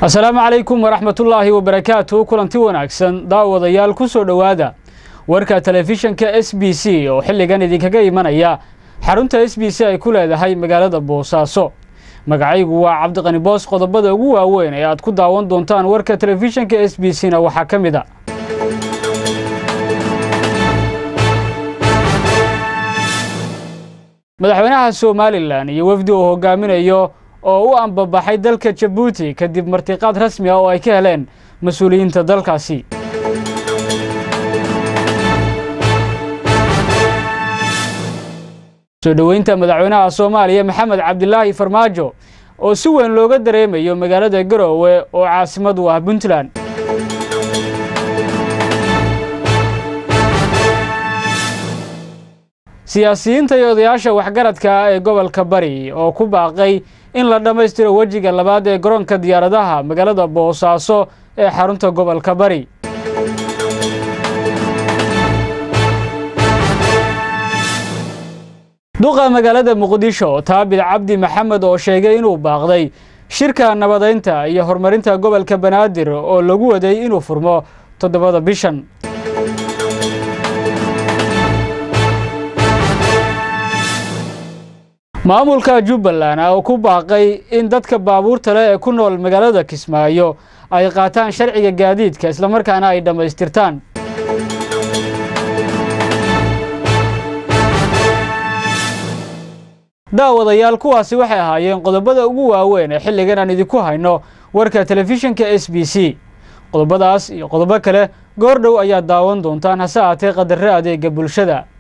asalaamu calaykum waraxmatullaahi wabarakaatu kulanti wanaagsan daawadayaal ku soo dhowaada warka telefishanka s b c oo xilligan idinkaga imanaya xarunta s b c ay ku leedahay magaalada boosaaso magacaygu waa cabdiqani boos qodobada ugu waaweyn ee aad ku daawan doontaan warka telefishanka s b c na waxaa ka mid a madaxweynaha somalilan iyo wafdi uu hogaaminayo oo u ambabaxay dalka jabuuti kadib martiqaad rasmi ah oo ay ka heleen mas-uuliyiinta dalkaasi soo dhoweynta madaxweynaha soomaaliya maxamed cabdilaahi farmaajo oo si weyn looga dareemayo magaalada garoowe oo caasimad u ah puntland siyaasiyiinta iyo odayaasha waxgaradka ah ee gobolka bari oo ku baaqay in la dhammaystiro wejiga labaad ee garoonka diyaaradaha magaalada boosaaso ee xarunta gobolka bari duqa magaalada muqdisho taabid cabdi maxamed oo sheegay inuu baaqday shirka nabadaynta iyo horumarinta gobolka banaadir oo lagu waday inuu furmo toddobada bishan maamulka jubbaland oo ku baaqay in dadka baabuurta leh ee ku nool magaalada kismaayo ay qaataan sharciga gaadiidka islamarkaana ay dhammaystirtaan daawadayaal kuwaasi waxay ahaayeen qodobada ugu waaweyn ee xilligan aan idinku hayno warka telefishinka s b c qodobadaas iyo qodobo kale goor dhow ayaad daawan doontaan hase aatee qadarre adeega bulshada